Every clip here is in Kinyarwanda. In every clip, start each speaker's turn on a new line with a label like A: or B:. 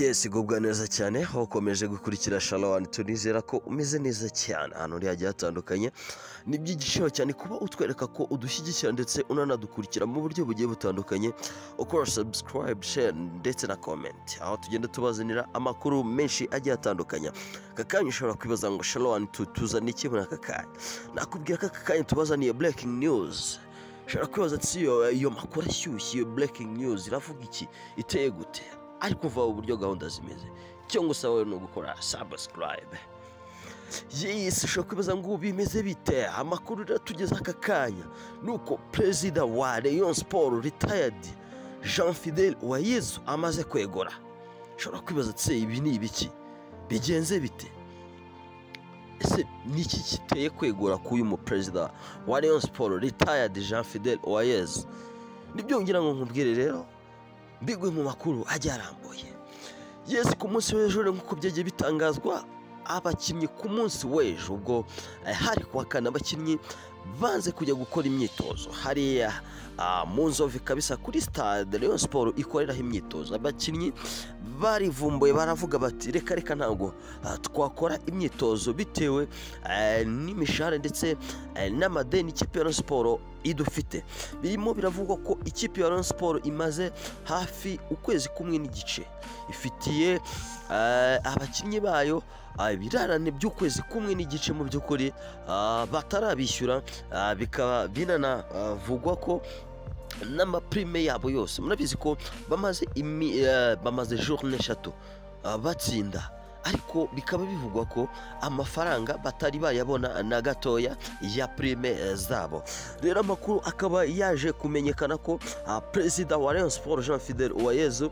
A: yesi igubwa neza cyane aho ukomeje gukurikira shalawani tunizera ko umeze neza cyane ahantu uri hagiye hatandukanye ni iby'igiciro cyane kuba utwereka ko udushyigikira ndetse unanadukurikira mu buryo bugiye butandukanye ukora subscribe share ndetse na comment aho tugenda tubazanira amakuru menshi agiye atandukanye aka kanya ushobora kwibaza ngo shalawani tuzana iki muri aka kanya nakubwira ko aka kanya tubazaniye breaking news ushobora kwibaza ati iyo iyo makuru ashyushye iyo breaking news iravuga iki iteye gute ariko uva uburyo gahunda zimeze icyo ngusaba wowe ni ugukora sabusikarayibe yesi ushobora kwibaza ngo ubu bimeze bite amakuru uratugeza aka kanya ni uko perezida wa leon siporo ritayadi jean fidel wayezu amaze kwegura ushobora kwibaza ati ibi ni ibiki bigenze bite ese niki kiteye kwegura k'uyu muperezida wa leon siporo ritayadi jean fidel wayezu nibyo ngira ngo nkubwire rero mbigwe mu makuru ajya arambuye yesi ku munsi w'ejo nk'uko byagiye bitangazwa abakinnyi ku munsi w'ejo ubwo eh, hari kuwa kane abakinnyi banze kujya gukora imyitozo hariya ah, mu nzove kabisa kuri stade leon siporo ikoreraho imyitozo abakinnyi barivumbuye baravuga bati reka reka ntabwo ah, twakora imyitozo bitewe eh, n'imishahara ndetse eh, n'amadeni ikipe ya Rayon siporo idufite birimo biravugwa ko ikipe ya Rayon siporo imaze hafi ukwezi kumwe n'igice ifitiye eh, abakinnyi bayo ah, ibirarane by'ukwezi kumwe n'igice mu by'ukuri ah, batarabishyura ah, bikaba binanavugwa ko n'amaprime yabo yose murabizi ko bamaze imi- eh, bamaze journée eshatu ah, batsinda ariko bikaba bivugwa ko amafaranga batari bayabona na gatoya ya prime eh, zabo rero amakuru akaba yaje kumenyekana ko ah, perezida wa Rayon Sports Jean Fidel Uwayezu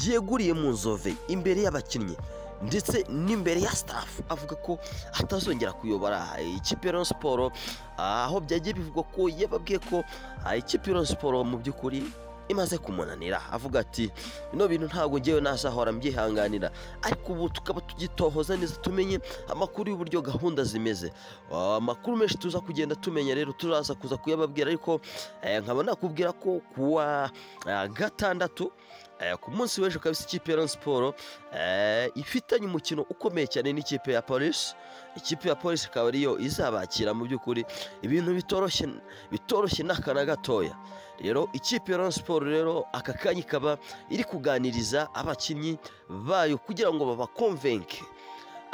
A: yeguriye mu nzove imbere y'abakinnyi ndetse n'imbere ya staff avuga ko atazongera kuyobora ikipe ya Rayon Sports ah, aho byagiye bivugwa ko yababwiye ko ah, ikipe ya Rayon Sports mu by'ukuri imaze kumunanira avuga ati bino bintu ntabwo ngewe nasahora mbyihanganira ariko ubu tukaba tugitohoza neza tumenye amakuru y'uburyo gahunda zimeze Ah, amakuru menshi tuza kugenda tumenya rero turaza kuza kuyababwira ariko eh, nkaba nakubwira ko kuwa ah, gatandatu eh, ku munsi w'ejo kabisa ikipe ya Rayon siporo ifitanye umukino ukomeye cyane n'ikipe ya polisi ikipe ya polisi ikaba ariyo izabakira mu by'ukuri ibintu bitoroshye bitoroshye n'akana gatoya rero ikipe ya Rayon siporo rero aka kanya ikaba iri kuganiriza abakinnyi bayo kugira ngo babakonvenke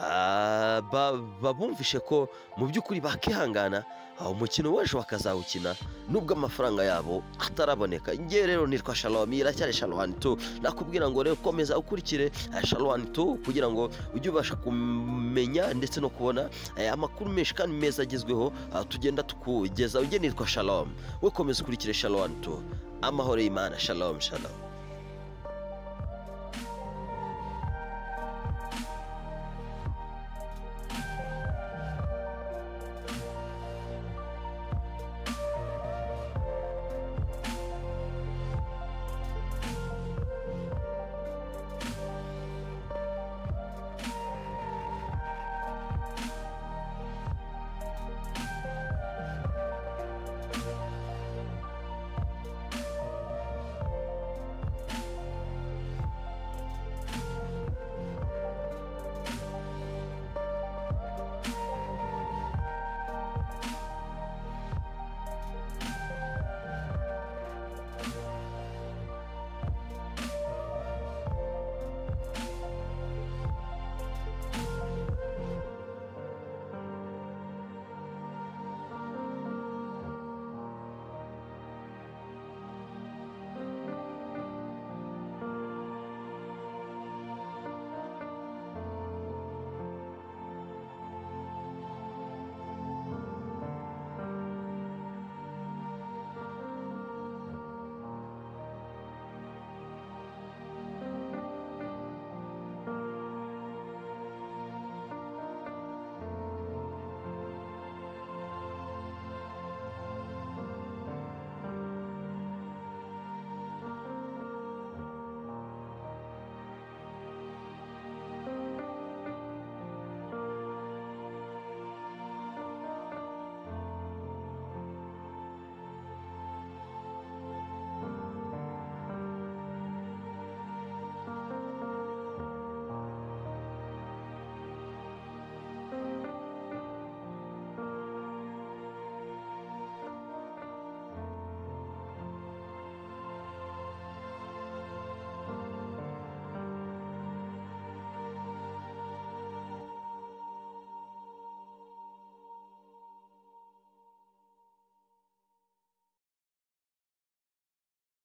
A: Ah, ba- babumvishe ko mu by'ukuri bakihangana ah, umukino w'ejo bakazawukina nubwo amafaranga yabo ataraboneka ngewe rero nitwa shalom iracyari shalom tu nakubwira ngo rero komeza ukurikire eh, shalom tu kugira ngo ujye ubasha kumenya ndetse no kubona eh, amakuru menshi kandi meza agezweho ah, tugenda tukugeza nge nitwa shalom we komeza ukurikire shalom tu amahoro y'imana shalom shalom